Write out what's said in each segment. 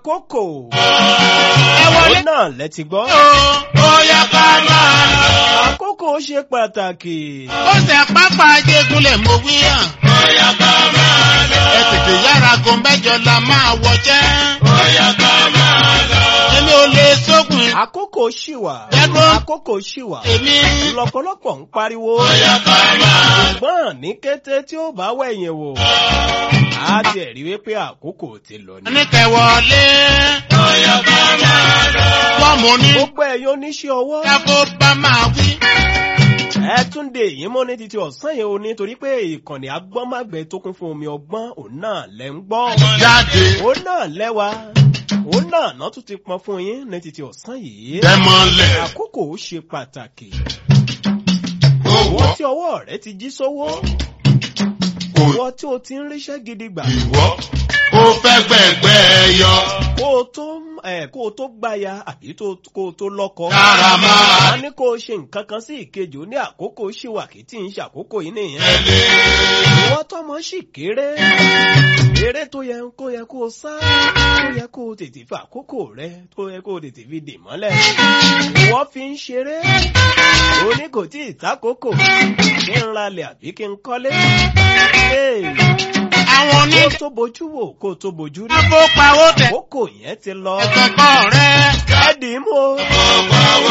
àkókò ẹ wọlé òun náà lẹ ti gbọ́. o ó yá ká máa lọ. àkókò ṣe pàtàkì. ó ṣe pápá ajégúnlẹ̀ mo wí hàn. ó yá ká máa lọ. ẹ tètè yára go mẹ́jọ la máa wọjẹ́. ó yá ká máa lọ. èmi ò lè sógun àkókò ṣì wà. Ẹ̀gbọ́n. àkókò ṣì wà. èmi. lọ́pọ̀lọpọ̀ ń pariwo. ó yá ká máa lọ. ṣùgbọ́n ní kété tí ó bá wẹ̀yìn wò. a ti rí wípé àkókò ti lọ ni. oníkẹ́ wọlé. ó yá ká máa lọ. wọ́n mú ní. gbogbo ẹ̀yin oníṣẹ́ ọwọ́. káfó bá máa wí. ẹ tún de èyí mọ́ ní títí ọ̀sán yẹn o nítorí pé ìkànnì agbọ́nmágbẹ́ tó kún fún omi ọgbọ́n òun náà lẹ́ ń gbọ́. jáde. òun náà lẹ́wà òun náà náà tún ti pọn fún yín ní títí ọ̀sán yìí. dẹ́mọ̀lẹ̀. àkókò ṣe pàtàkì. ó owó wọ́. tí ọwọ́ rẹ ti jí sówó. kò owó tí o ti ń ríṣẹ́ gidi gbà. ìwọ́. ó fẹ́ gbẹ̀gbẹ́ yọ. kó o tó ẹ kó o tó gbáya àbí tó- kó o tó lọ́kọ. kára máa a ní kó o ṣe nǹkan kan sí ìkejì ó ní àkókò ṣìwàkì tí ń ṣàkókò yìí nìyẹn. tẹ̀lé. ìwọ tọmọ sì kéré eré tó yẹ kó yẹ kó o sá tó yẹ kó o tètè fi àkókò rẹ tó yẹ kó o tètè fi dè mọ́lẹ̀ ìwọ fi ń ṣeré òní kò tí ì tákòókò kí n ralẹ̀ àbí kí n kọ́lé Hey, àwọn kó oní. o tó bojú wò kó o tó bojú rí káfó pawó tẹ̀. àkókò yẹn ti lọ ẹ̀kọ́kọ́ rẹ̀. ẹ dì í mú o pawó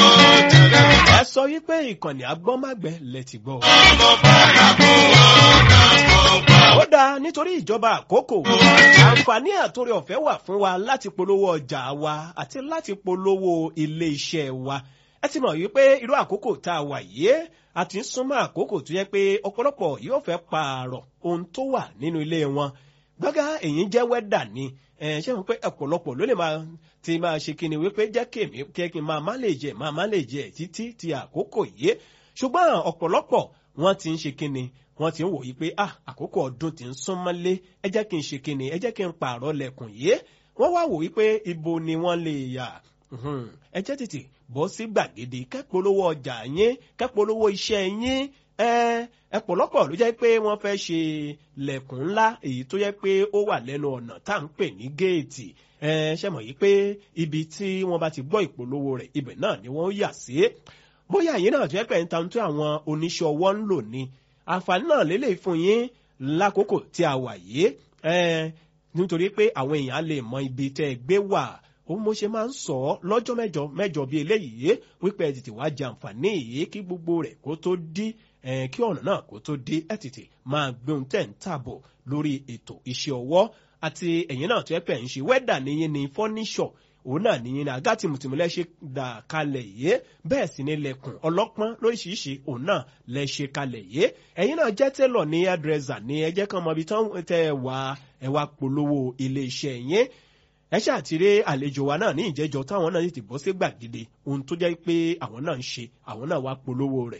tẹ̀. ẹ sọ wípé ìkànnì agbọ́nmágbẹ́ lẹ ti gbọ́. ọmọ bàrà kó wọn náà kó ó dáa nítorí ìjọba àkókò àǹfààní àtòrí ọ̀fẹ́ wà fún wa láti polówó ọjà wa àti láti polówó ilé iṣẹ́ wa ẹ ti mọ̀ wípé irú àkókò tá a wà yìí a ti ń súnmọ́ àkókò tó yẹ pé ọ̀pọ̀lọpọ̀ yóò fẹ́ pààrọ̀ ohun tó wà nínú ilé wọn gbọ́gá èyí jẹ́ wẹ́dà ni ẹ ṣé wọn pé ọ̀pọ̀lọpọ̀ ló lè máa ti máa ṣe kíni wípé jẹ́ kèmí kí kí n máa má lè jẹ máa má lè jẹ títí ti àkókò yìí ṣùgbọ́n ọ̀pọ̀lọpọ̀ wọ́n ti ń ṣe kíni wọ́n ti ń wòye pé ah àkókò ọdún ti ń sún mọ́lé ẹ jẹ́ kí n ṣe kíni ẹ jẹ́ kí n pààrọ̀ lẹ̀kùn yìí wọ́n wá wòye pé ibo ni wọ́n lè yà Mhm. ẹ jẹ́ tètè bọ́ sí gbàgede kẹ́polówó ọjà yín kẹ́polówó iṣẹ́ yín ẹ ẹ̀pọ̀lọpọ̀ ló jẹ́ pé wọ́n fẹ́ ṣe lẹ̀kùn ńlá èyí tó yẹ pé ó wà lẹ́nu ọ̀nà tá à ń pè ní géètì ẹ ṣe mọ̀ yìí pé ibi tí wọ́n bá ti gbọ́ ìpolówó rẹ̀ ibẹ̀ náà ni wọ́n yà sí bóyá yìí náà tó yẹ pé ń ta ohun tí àwọn oníṣẹ́ ọwọ́ ń lò ní àǹfààní náà lélẹ̀ fún yín lákòókò tí a wà yìí ẹ nítorí pé àwọn èèyàn lè mọ ibi tẹ́ ẹ gbé wà ó mo ṣe máa ń sọ ọ́ lọ́jọ́ mẹ́jọ mẹ́jọ bíi eléyìí wípé ẹ tètè wá jẹ àǹfààní yìí kí gbogbo rẹ̀ kó tó dí ẹ kí ọ̀nà náà kó tó dí ẹ tètè máa gbé ohun tẹ̀ ń tàbọ̀ lórí ètò iṣẹ́ ọwọ́ àti ẹ̀yin náà tó yẹ pé ẹ̀ ń ṣe wẹ́dà níyìn ní fọ́níṣọ̀ òun náà níyìn ní àgá tìmùtìmù lẹ́ ṣe dà kalẹ̀ yìí bẹ́ẹ̀ sì ni lẹ̀kùn ọlọ́pọ́n lóríṣiríṣi òun náà lẹ́ ṣe kalẹ̀ yìí ẹ̀yin náà jẹ́ tẹ́lọ̀ ní hairdresser ní ẹ jẹ́ kán mọ ibi tán tẹ́ ẹ wà ẹ wá polówó ilé iṣẹ́ yín ẹ ṣàtìrẹ àlejò wa náà ní ìjẹjọ táwọn náà ti bọ́ sí gbàgede ohun tó jẹ́ pé àwọn náà ń ṣe àwọn náà wá polówó rẹ̀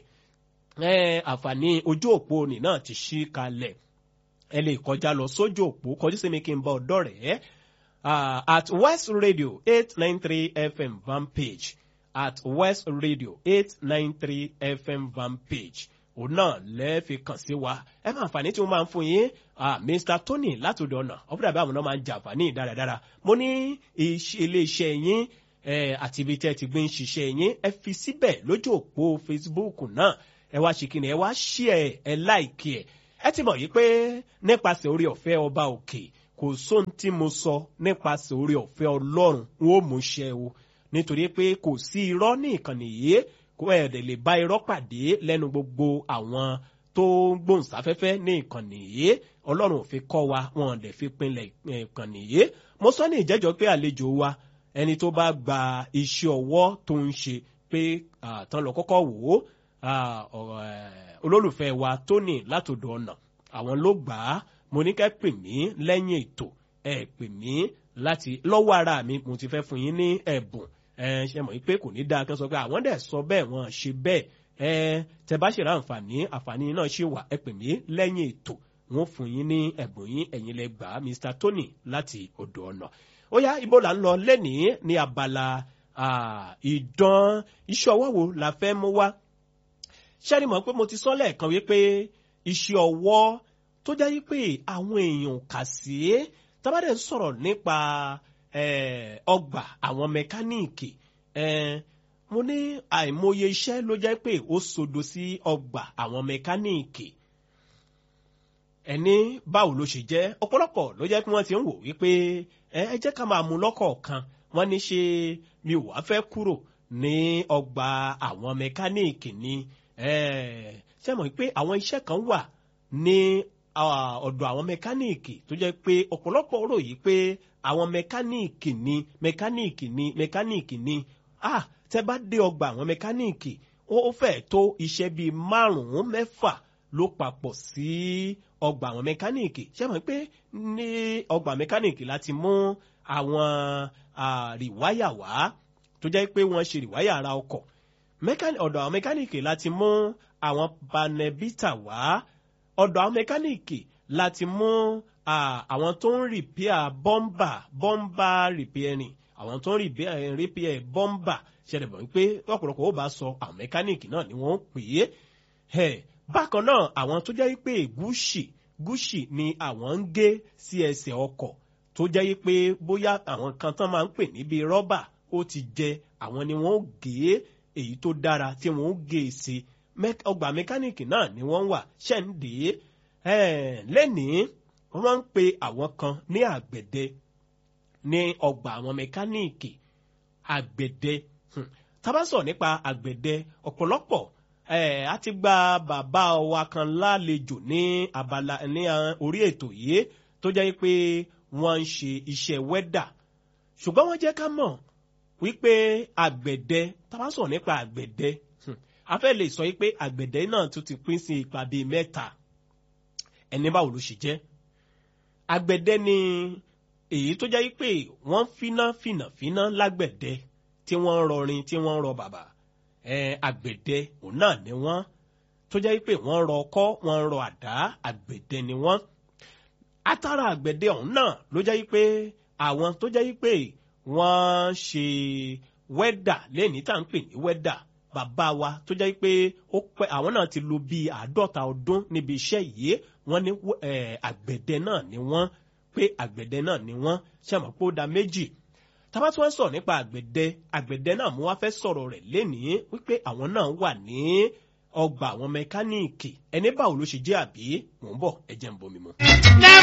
ẹ àǹfààní ojú òpó nì náà ti ṣí kalẹ̀ ẹ lè kọjá lọ sójú òpó kọjú sí mi kí n bá ọ̀dọ̀ rẹ̀ ẹ́ uh, at West Radio eight nine three FM van page at West Radio eight nine three FM van page òun náà lẹ́ẹ̀fi kàn sí wa ẹ máa àǹfààní tí mo máa ń fún yín ah, Mr Tony látòdò ọ̀nà ọ̀pọ̀lọpọ̀ àbí àwọn náà máa ń jẹ àǹfààní dáradára mo ní iṣẹ́- ilé-iṣẹ́ yín eh, àti ibi tẹ́ ti gbé ń ṣiṣẹ́ yín ẹ fi síbẹ̀ lójú òpó Facebook náà ẹ wá ṣe kíni ẹ wá ṣí ẹ ẹ láìkí ẹ ẹ ti mọ̀ yí pé nípasẹ̀ orí ọ̀fẹ́ ọba òkè kò sóhun tí mo sọ nípasẹ̀ orí ọ̀fẹ́ ọlọ́run n ó mú ṣẹ o nítorí pé kò sí irọ́ ní ìkànnì yìí kó ẹ̀ẹ́dẹ̀ lè bá irọ́ pàdé lẹ́nu gbogbo àwọn tó ń gbóhùnsáfẹ́fẹ́ ní ìkànnì yìí ọlọ́run ò fi kọ́ wa wọn ò dẹ̀ fi pinlẹ̀ ìkànnì yìí mo sọ ní ìjẹ́jọ́ pé àlejò wa ẹni tó bá gba iṣẹ́ ọwọ́ tó ń ṣe pé àtàn lọ kọ́kọ́ wò ó ah, ọ̀rọ̀, eh, olólùfẹ́ wa Tony látòdò ọ̀nà àwọn ló gbà á mo ní kẹ́ pè mí lẹ́yìn ètò ẹ pè mí láti lọ́wọ́ ara mi mo ti fẹ́ fún yín ní ẹ̀bùn ẹ ṣe mọ̀ pé kò ní dáa kí wọ́n sọ pé àwọn dẹ̀ sọ bẹ́ẹ̀ wọ́n ṣe bẹ́ẹ̀ ẹ tẹ bá ṣèrà àǹfààní àǹfààní náà ṣì wà ẹ pè mí lẹ́yìn ètò wọ́n fún yín ní ẹ̀bùn yín ẹ̀yin lẹ gbà á Mr Tony láti odò ọ̀nà ó yá ibo là ń lọ lẹ́nìí ní abala ah, ìdán iṣẹ́ ọwọ́ wo la fẹ́ mú wá ṣẹ́ni mọ̀ pé mo ti sọ lẹ́ẹ̀kan wípé iṣẹ́ ọwọ́ tó jẹ́ wípé àwọn èèyàn kà sí tábàdẹ̀ ń sọ̀rọ̀ nípa eh, ọgbà àwọn mẹkáníìkì eh, mo ní àìmọye iṣẹ́ ló jẹ́ pé ó sodo sí ọgbà àwọn mẹkáníìkì ẹni báwo ló ṣe jẹ́ ọ̀pọ̀lọpọ̀ ló jẹ́ pé wọ́n ti ń wò wípé ẹ ẹ jẹ́ ká máa mú lọ́kọ̀ọ̀kan wọ́n ní ṣe mi ò wá fẹ́ kúrò ní ọgbà àwọn mẹkáníìkì ni ṣé mọ̀ pé àwọn iṣẹ́ kan wà ní ọ̀dọ̀ àwọn mẹkáníìkì tó jẹ́ pé ọ̀pọ̀lọpọ̀ rò yìí pé àwọn mẹkáníìkì ni mẹkáníìkì ni mẹkáníìkì ni ah tẹ bá dé ọgbà àwọn mẹkáníìkì ó fẹ́ tó iṣẹ́ bíi márùn-ún mẹ́fà ló papọ̀ sí ọgbà àwọn mẹkáníìkì ṣé mọ̀ pé ní ọgbà mẹkáníìkì láti mú àwọn rìwáyà wá tó jẹ́ pé wọ́n ṣe rìwáyà ara ọkọ̀ ọ̀dọ̀ àwọn mẹkáníìkì láti mú àwọn panẹ́bítà wá ọ̀dọ̀ àwọn mẹkáníìkì láti mú àwọn tó ń rìpíà bọ́mbà bọ́mbà rìpíẹ̀rìn àwọn tó ń rìpíà bọ́mbà ṣẹlẹ̀ bọ̀ wípé ọ̀pọ̀lọpọ̀ ó bá sọ àwọn mẹkáníìkì náà ni wọ́n pè é bákan náà àwọn tó jẹ́ pé gúúsì gúúsì ni àwọn ń gé sí ẹsẹ̀ ọkọ̀ tó jẹ́ pé bóyá àwọn kan tán máa ń pè níbi rọ́bà ó ti jẹ àwọn ni wọ́n gé èyí tó dára tí wọ́n gé e sí ọgbà mẹkáníìkì náà ni wọ́n wà ṣẹ́ǹdé lẹ́nìí wọ́n máa ń pe àwọn kan ní àgbẹ̀dẹ ní ọgbà àwọn mẹkáníìkì àgbẹ̀dẹ tá bá sọ nípa àgbẹ̀dẹ ọ̀pọ̀lọpọ̀ a ti gba bàbá wa kan lálejò ní abala ní orí ètò yìí tó jẹ́ pé wọ́n ń ṣe iṣẹ́ wẹ́dà ṣùgbọ́n wọ́n jẹ́ ká mọ̀ wípé àgbẹ̀dẹ tá bá sọ nípa àgbẹ̀dẹ a fẹ́ lè sọ pé àgbẹ̀dẹ náà tún ti pín sí ipa bíi mẹ́ta ẹni báwo ló ṣe jẹ́ àgbẹ̀dẹ ni èyí tó jẹ́ pé wọ́n fíná fìnà fíná lágbẹ̀dẹ tí wọ́n ń rọrin tí wọ́n ń rọ bàbà àgbẹ̀dẹ òun náà ni wọ́n tó jẹ́ pé wọ́n rọ ọkọ́ wọ́n rọ àdá àgbẹ̀dẹ ni wọ́n atara àgbẹ̀dẹ ọ̀hún náà ló jẹ́ pé àwọn tó jẹ́ pé wọ́n ṣe wẹ́dà lẹ́ni tá à ń pè ní wẹ́dà bàbá wa tó jẹ́ pé ó pẹ́ àwọn náà ti lò bíi àádọ́ta ọdún níbi iṣẹ́ yìí wọ́n ní àgbẹ̀dẹ náà ni wọ́n pé àgbẹ̀dẹ náà ni wọ́n ṣàmọ̀ pé ó da méjì tábà tí wọ́n sọ̀rọ̀ nípa àgbẹ̀dẹ àgbẹ̀dẹ náà mo wá fẹ́ sọ̀rọ̀ rẹ̀ lénìí wípé àwọn náà wà ní ọgbà àwọn mẹkáníìkì ẹni báwo ló ṣe jẹ́ àbí mò ń bọ̀ ẹ jẹ́ ń bomi mu.